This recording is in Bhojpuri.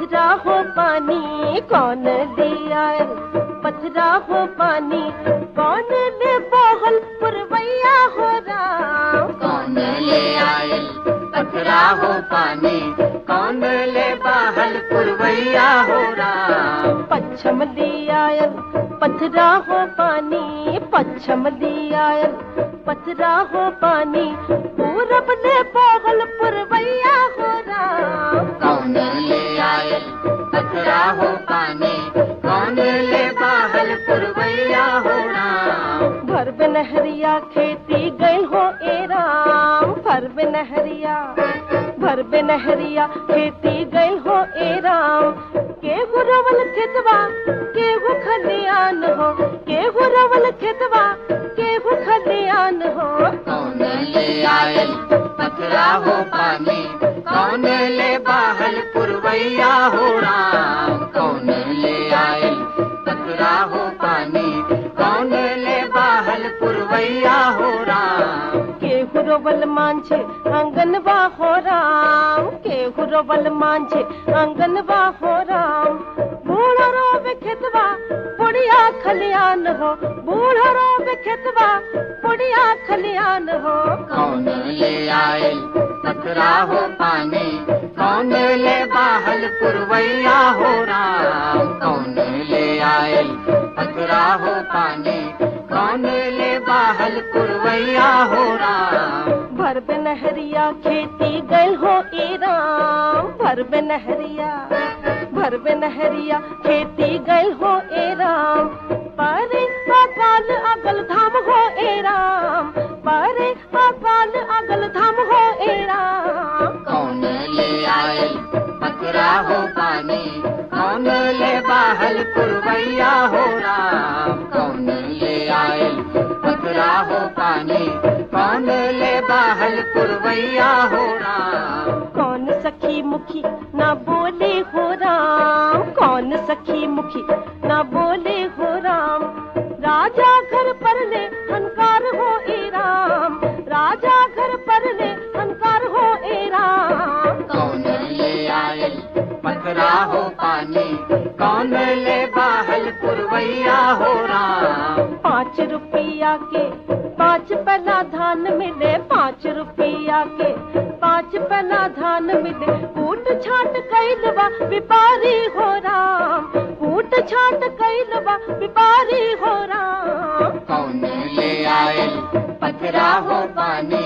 पथरा हो पानी कौन दिया पथरा हो पानी कौन ले बहल पुरवैया हो राम कौन ले आयल पथरा हो पानी कौन ले बहल पुरवैया हो राम पच्छम दियायल पथरा हो पानी पच्छम दियायल पथरा हो पानी पूरब ले बहल पुरवैया हो राम कौन ले आयल पथरा हो पानी कौन ले बहल पुरवैया हो राम भर नहरिया खेती गई हो ए राम भर नहरिया भर नहरिया खेती गई हो ए राम के गुरवल खेतवा के गु खलियान हो के गुरवल खेतवा के गु खलियान हो कौन ले आयल पथरा हो पानी कौन ले बहल पुरवैया हो राम कौन ले आयल पथरा हो पानी कौन ले बहल पुरवैया हो राम के गुरवल मांझे आंगनवा हो राम के गुरवल मांझे आंगनवा हो राम बूढ़ा रोब खेतवा पुड़िया खलियान हो बूढ़ा रोब खेतवा पुड़िया खलियान हो कौन ले आयल पथरा हो पानी कौन ले बहल पुरवैया हो राम कौन ले आयल पथरा हो पानी कौन ले बहल पुरवैया हो राम भर नहरिया खेती गई हो ए राम भर नहरिया भर नहरिया खेती गई हो ए राम पारे अकाल अगल धाम हो ए राम पारे अकाल अगल धाम हो ए राम कौन ले आयल पथरा हो पानी कौन ले बहल पुरवैया हो राम कौन ले आयल पथरा हो पानी कौन ले बहल पुरवैया हो राम कौन सखी मुखी ना बोले हो राम कौन सखी मुखी ना बोले हो राम राजा घर पर ले हनकार हो ए राम राजा घर पर ले हनकार हो ए राम कौन ले आयल पथरा हो पानी कौन ले बहल पुरवैया हो राम पाँच रुपया के पाँच पना धान मिले पाँच रुपया के पाँच पना धान मिले कूट छाट कैलवा व्यापारी हो राम कूट छाट कैलवा व्यापारी हो राम कौन ले आयल पथरा हो पानी